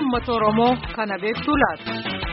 uummata Oromoo kana beektuu laata?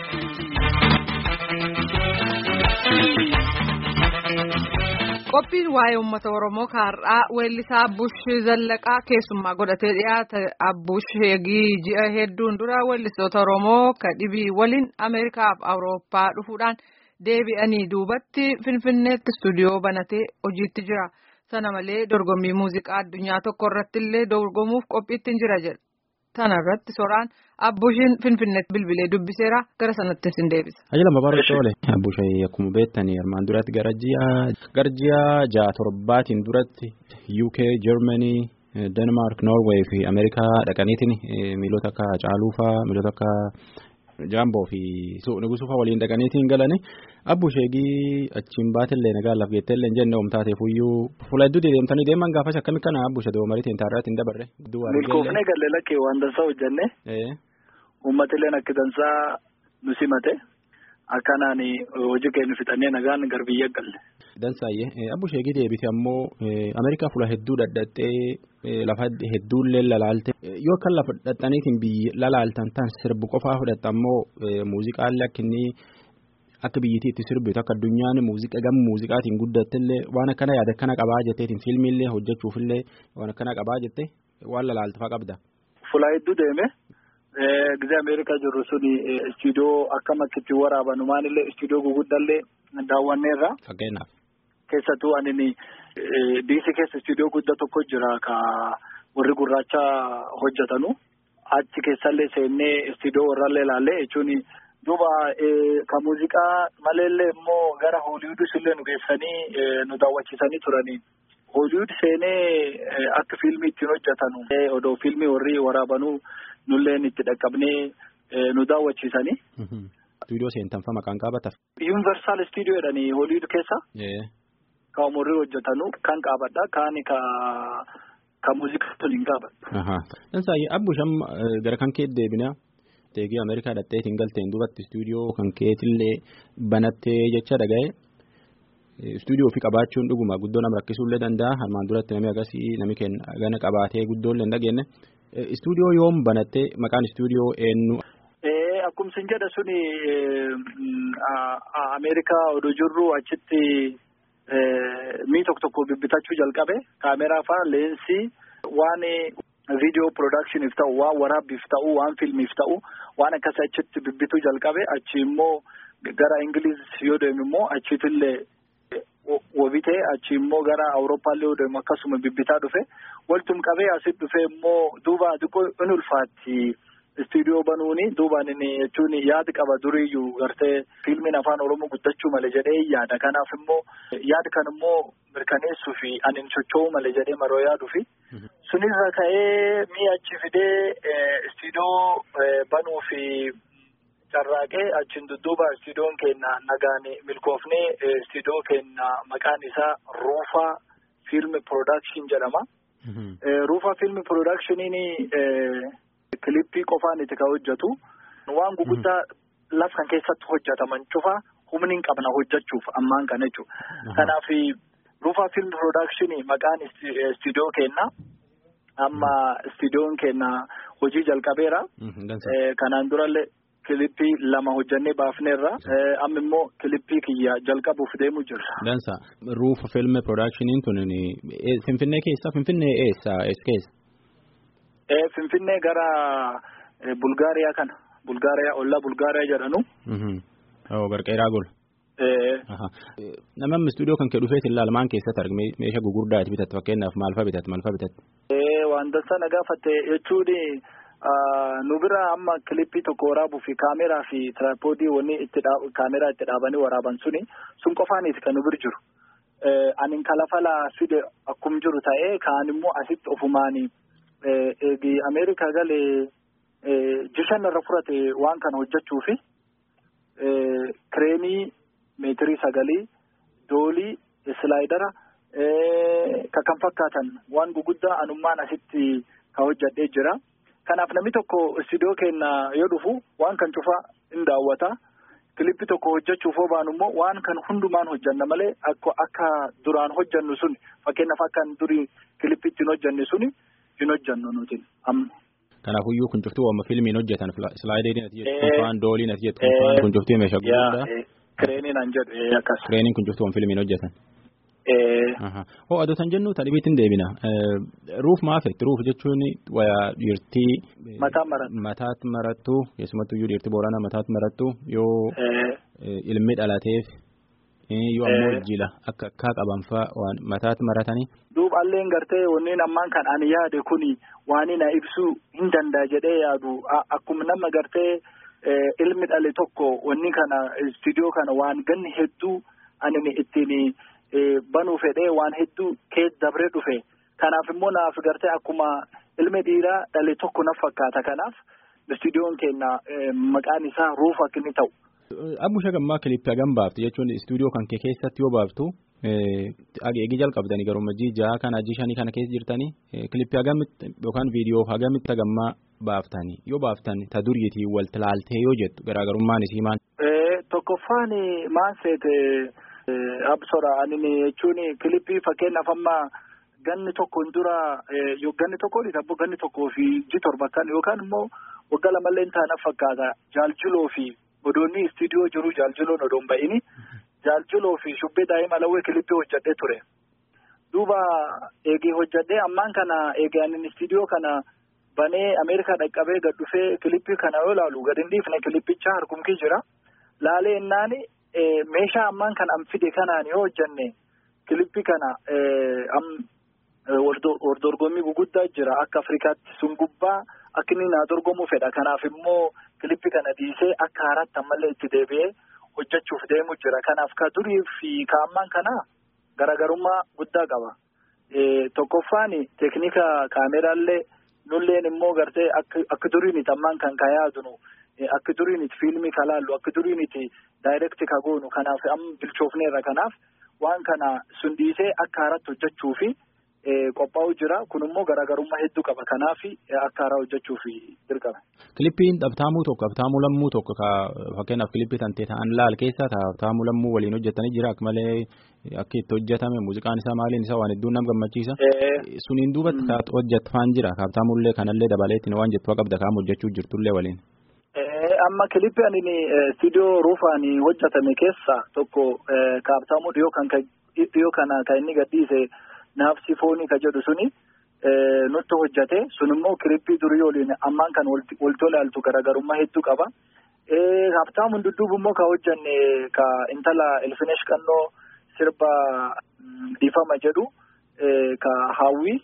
Qophiin waa'ee uummata Oromoo kaarraa weellisaa Abbuush Zallaqaa keessummaa godhatee dhiyaata. Abbuush eegii ji'a hedduun dura weellistoota Oromoo kadhibii waliin Ameerikaa fi Awurooppaa dhufuudhaan deebi'anii duubatti Finfinneetti istuudiyoo banatee hojiitti jira. Sana malee dorgommii muuziqaa addunyaa tokko irratti illee dorgomuuf qophiitti jira jedha. Sana irratti soraan Abbuushiin Finfinneetti bilbilee dubbiseera gara sanatti sin deebisa. Ajila Mabaaru Toole. Abbuushee akkuma beektanii armaan duratti gara ji'a gara ji'a ja'a torbaatiin duratti UK, Germany, Denmark, Norway fi Ameerikaa dhaqaniitiin miilota akka Caaluufaa, miilota akka Jaamboo fi Nugusuufaa waliin dhaqaniitiin galanii Abbuusheegii achiin baatillee nagaa laaf geetteellee hin jenne oomtaateef iyyuu fuula hedduu deemtanii deeman gaafas akkami kana Abbuushe doomariitiin taarraatti hin dabarre. Milkoofnee galee lakkee waan dansaa hojjenne. Uummatilleen akka dansaa nu simate akkanaan hojii keenya fixannee nagaan gar biyya galle. Dansaayyee Abbuusheegii deebite ammoo Ameerikaa fuula hedduu dhadhattee lafa hedduullee lalaalte yoo kan lafa dhadhaniitiin biyyi lalaaltan tan sirbu qofaa fudhatta ammoo muuziqaallee akka inni akka biyyittii itti sirbitu akka addunyaan muuziqaa gama muuziqaatiin guddattillee waan akkana yaada akkana qabaa jetteetiin fiilmiillee hojjechuufillee waan akkana qabaa jette waan lalaaltu fa'aa qabda. Fuula hedduu deeme. Gizee Ameerikaa jirru suni istuudiyoo akkam akkitti waraabanu maalillee istuudiyoo guguddallee daawwanneerra. Fakkeenyaaf. Keessattuu ani diisii keessa istuudiyoo guddaa tokko jira ka warri gurraacha hojjetanu. Achi keessallee seennee istuudiyoo warrallee ilaallee jechuun duuba ka muuziqaa maleellee immoo gara hooliwudis illee nu geessanii nu daawwachiisanii turanii. Hooliwud seenee akka fiilmii ittiin hojjetanu. Odoo fiilmii warri waraabanuu. nulleen itti dhaqqabnee nu daawwachiisanii. Istuudiyoo seentanfa maqaan qaabataaf. Yuunivarsaal istuudiyoo jedhanii Hooliwud keessa. Ka umurrii hojjetanu kan qaabadha kaan ka ka muuziqaa toliin qaabadha. Dansaayyee Abbuusham gara kan kee deebina. Teegii Ameerikaa dhaqxeetiin galteen duubatti istuudiyoo kan keetillee banattee jecha dhaga'e. Istuudiyoo ofii qabaachuun dhuguma guddoo nama rakkisuullee danda'a. Armaan duratti namni agarsiis namni kenna gana qabaatee guddoollee hin dhageenye. Istuudiyoo yoom banattee maqaan istuudiyoo eenyu. Akkuma sin jedha suni Ameerikaa oduu jirru achitti mii tokko tokko bibbitachuu jalqabe kaameraa fa'a leensii waan viidiyoo piroodaakshiniif ta'u waan waraabbiif ta'u waan fiilmiif ta'u waan akkasii achitti bibbituu jalqabe achi immoo gara Ingiliiz yoo deemu immoo achiitillee. Wobitee achi immoo gara Awurooppaallee yoo deemu akkasuma bibbitaa dhufe waltum qabee asitti dhufe immoo duuba xiqqoo in ulfaatti istuudiyoo banuuni duubaan inni jechuun yaada qaba duriyyuu gartee fiilmiin afaan Oromoo guddachuu malee jedhee yaada kanaaf immoo yaada kan immoo mirkaneessuu fi ani socho'uu malee jedhee maroo yaaduu fi sunirra ka'ee mi'a achi fidee istuudiyoo banuu fi. Carraaqee achiin dudduuba istuudiyoon keenya nagaan milkoofnee istuudiyoo keenya maqaan isaa Ruufaa Fiilmi Piroodakshin jedhama. Ruufaa Fiilmi Piroodakshiiniin kilippii qofaan itti kan hojjetu waan guguddaa laf kan keessatti hojjetaman cufa humni hin qabna hojjechuuf ammaan kana jechuudha. Kanaaf Ruufaa Fiilmi Piroodakshinii maqaan istuudiyoo keenya amma istuudiyoon keenya hojii jalqabeera. Kanaan durallee. Kilippii lama hojjannee baafneerra amma immoo kilippii kiyya jalqabuuf deemu jirra. Dansa ruufa filme piroodaakshiniin tun Finfinnee keessa Finfinnee eessa eessa keessa? Finfinnee gara Bulgaariyaa kana Bulgaariyaa ollaa Bulgaariyaa jedhanu. Barqeeraa gol. Namni istuudiyoo kan kee dhufeet ilaala maan keessatti argame meeshaa gugurdaa itti bitatte fakkeenyaaf maalfaa bitatte maalfaa bitatte. Waan dansa na gaafatte jechuun. Nu bira amma kilippii tokko waraabuu fi kaameraa fi tiraapoodii wanni itti kaameraa itti dhaabanii waraaban suni sun qofaaniiti kan nu bir jiru. Ani kalafalaa fide akkum jiru ta'ee kaan immoo asitti ofumaani eegi Ameerikaa galee jishan irra furate waan kana hojjechuu fi kireemii meetirii sagalii doolii islaayidara ka kan fakkaatan waan guguddaa anummaan asitti ka hojjadhee jira. Kanaaf namni tokko istuudiyoo keenya yoo dhufu waan kan cufaa in daawwata. Kilippii tokko hojjechuuf yoo baanu immoo waan kan hundumaan hojjanna malee akka duraan hojjannu sun fakkeenyaaf akka durii kilippii ittiin hojjanne suni hin hojjannu nuti amma. Kanaafuyyuu kun cuftuu amma fiilmiin hojjetan slaayidiin ati jettu kunfaan dooliin ati jettu kunfaan kun cuftuu meeshaa guddaa. Kireeniin an jedhu akkas. Kireeniin kun cuftuu fiilmiin hojjetan. Hoo adotan jennu talibiitiin deebina. Ruuf maafetti ruuf jechuun wayaa dhiirtii. Mataa marattu. Mataatti marattu keessumattuu iyyuu dhiirtii booranaa mataatti marattu yoo ilmi dhalateef yoo ammoo jila akka akka qaban fa'a waan mataatti maratanii. Duuba alleen gartee wanneen ammaan kan ani yaade kuni waan na ibsuu hin danda'a jedhee yaadu akkuma nama gartee ilmi dhale tokko wanni kana istiidiyoo kana waan ganni hedduu ani ittiin. banuu fedhee waan hedduu keessa dabree dhufe kanaaf immoo naaf gartee akkuma ilmi dhiiraa dhale tokko na fakkaata kanaaf istuudiyoon keenya maqaan isaa ruuf akka inni ta'u. Abbusha gammaa kilippii hagam baaftu jechuun istuudiyoo kan kee keessatti yoo baaftu eegi jalqabdanii garuu jii ja'a kana jii shanii kana keessa jirtanii kilippii hagamitti yookaan viidiyoo hagamitti hagammaa baaftanii yoo baaftan ta duriitii wal tilaaltee yoo jettu garaagarummaan isii maal. Tokkoffaan maal seete. Absora ani jechuun kilippii fakkeenyaaf amma ganni tokkoon dura ganni tokkoon tabbo ganni tokkoo fi ji torba kan yookaan immoo waggaa lamallee taana fakkaata jaaljiloo fi odoonni istiidiyoo jiru jaaljiloon odoon ba'ini jaaljiloo fi shubbee daa'ima lawwee kilippii hojjadhee ture. Duuba eegee hojjadhee ammaan kana eegee ani istiidiyoo kana banee Ameerikaa dhaqqabee gad dhufee kilippii kana yoo ilaalu gad hin dhiifne kilippicha harkumkii jira laalee innaani. meeshaa ammaan kan an fide kanaan yoo hojjanne kilippii kana wordorgommii guguddaa jira akka Afrikaatti sun gubbaa akka inni naa dorgomuu fedha kanaaf immoo kilippii kana dhiisee akka haaraatti ammallee itti deebi'ee hojjechuuf deemu jira kanaaf ka durii fi ka ammaan kana garaagarummaa guddaa qaba. Tokkoffaan teeknika kaameraallee nulleen immoo gartee akka duriin ammaan kan ka yaadunu. Akka duriin itti fiilmii ka laallu akka duriin itti daayirekti ka goonu kanaaf amma bilchoofneerra kanaaf waan kana sun dhiisee akka haaratti hojjechuu fi qophaa'u jira kun immoo garaagarummaa hedduu qaba kanaaf akka haaraa hojjechuuf dirqama. Kilippiin dhabtaamuu tokko dhabtaamuu lammuu tokko ka fakkeenyaaf kilippii tantee ta'an laal keessa dhabtaamuu lammuu waliin hojjetanii jira akka malee akka itti hojjetame muuziqaan isaa maaliin isaa waan hedduun nama gammachiisa. Suniin duubatti ka hojjetfaan jira dhabtaamullee kanallee dabaleetti waan jettu qabda kaam hojjechuu jirtullee waliin. amma kilippii ani istiidiyoo ruufaan hojjetame keessa tokko kaabtaamuu dhiyoo kan dhiyoo kana kan inni gadhiise naafsi foonii ka jedhu suni nutti hojjete sun immoo kilippii durii waliin ammaan kan waltoo ilaaltu garaagarummaa hedduu qaba. Kaabtaamuun dudduubu immoo ka hojjanne ka intala Elfinesh Qannoo sirba dhiifama jedhu ka hawwii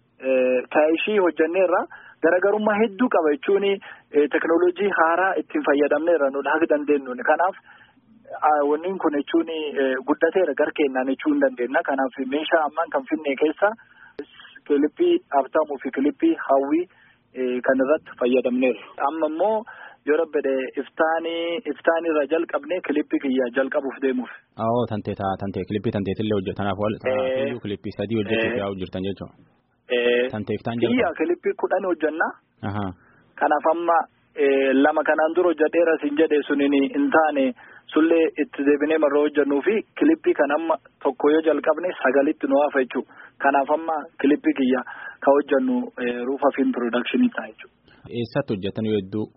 ka ishii hojjanneerra. Garaagarummaa hedduu qaba jechuun teknooloojii haaraa ittiin fayyadamneerra nuti haga dandeenyuun kanaaf wanni kun jechuun guddateera gar keenyaan jechuu hin dandeenya kanaaf meeshaa ammaan kan finne keessa kilippii abtaamuu fi kilippii hawwii kan irratti fayyadamneerra. Amma immoo yoo rabbede iftaanii iftaanirra jalqabne kilippii kiyya jalqabuuf deemuuf. Awoo tantee tantee kilippii tanteetillee hojjetanaaf wal kilippii sadii hojjechuuf yaa'u jirtan jechuudha. Tanteeftaan jalqaba. Biyya kilippii kudhan hojjannaa. Kanaaf amma lama kanaan dura hojjedheera siin jedhe suniin hin taane sullee itti deebinee marra hojjannuu fi kilippii kan amma tokko yoo jalqabne sagalitti nu hafa jechuudha. Kanaaf amma kilippii kiyya ka hojjannu ruufa fiilm piroodakshinii ta'a jechuudha. Eessatti hojjetan yoo hedduu?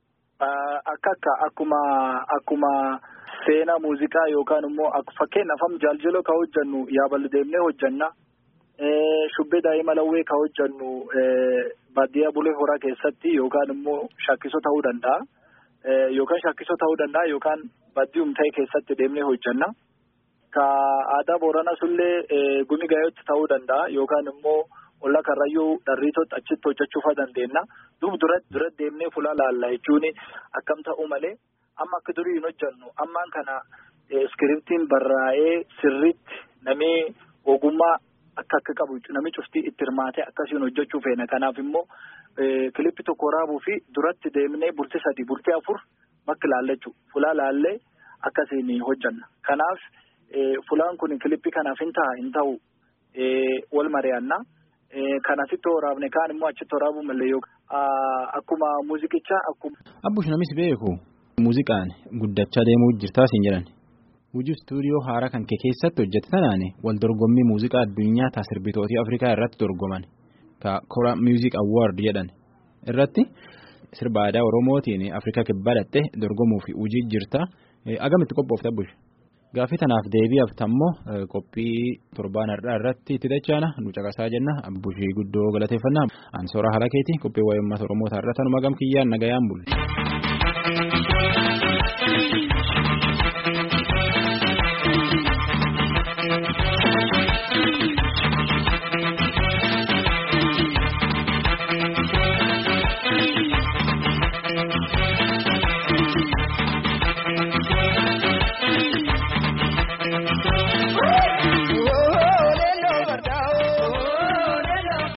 Akka akka akkuma akkuma seenaa muuziqaa yookaan immoo fakkeenyaaf amma jaaljiloo ka hojjannu yaabal deemnee hojjanna. Shubbee daa'ima lawwee ka hojjannu baadiyyaa bulee horaa keessatti yookaan immoo shakkisoo ta'uu danda'a. Yookaan shakkisoo ta'uu danda'a yookaan baadiyuum ta'e keessatti deemnee hojjanna. Ka aadaa booranaa sullee gumi gaayootti ta'uu danda'a yookaan immoo olla karrayyuu dharriitootti achitti hojjechuufa dandeenya. Duuba duratti duratti deemnee fuula laalla jechuun akkam ta'uu malee amma akka durii hin hojjannu ammaan kana iskiriptiin barraa'ee sirriitti namni ogummaa. Akka akka qabu namni cuftii itti hirmaatee akkasiin hojjechuu feena kanaaf immoo kilippii tokko waraabuu fi duratti deemnee bultii sadii bultii afur bakka laallachuu fulaa laallee akkasiin hojjanna kanaaf fulaan kun kilippii kanaaf hin ta'a hin ta'u wal mari'anna kan asitti waraabne kaan immoo achitti waraabuu malee yookaan akkuma muuziqichaa akkuma. Abbush namis beeku muuziqaan guddachaa deemuu jirtaa siin jedhan. Hojii istuudiyoo haaraa kan kee keessatti hojjete tanaan wal dorgommii muuziqaa addunyaa ta'a sirbitootii Afrikaa irratti dorgoman ka Kora Music Award jedhan irratti sirba aadaa Oromootiin Afrikaa kibbaa dhattee dorgomuu fi hojii jirta. Agamitti qophoofta Abbush? Gaaffii tanaaf deebi'aaf tammoo qophii torbaan har'aa irratti itti dachaana nu caqasaa jenna Abbushii guddoo galateeffannaa. Ansoora haala keetii qophii waa'ee uummata Oromoo taarraa tanuma gam kiyyaan nagayaan bulle.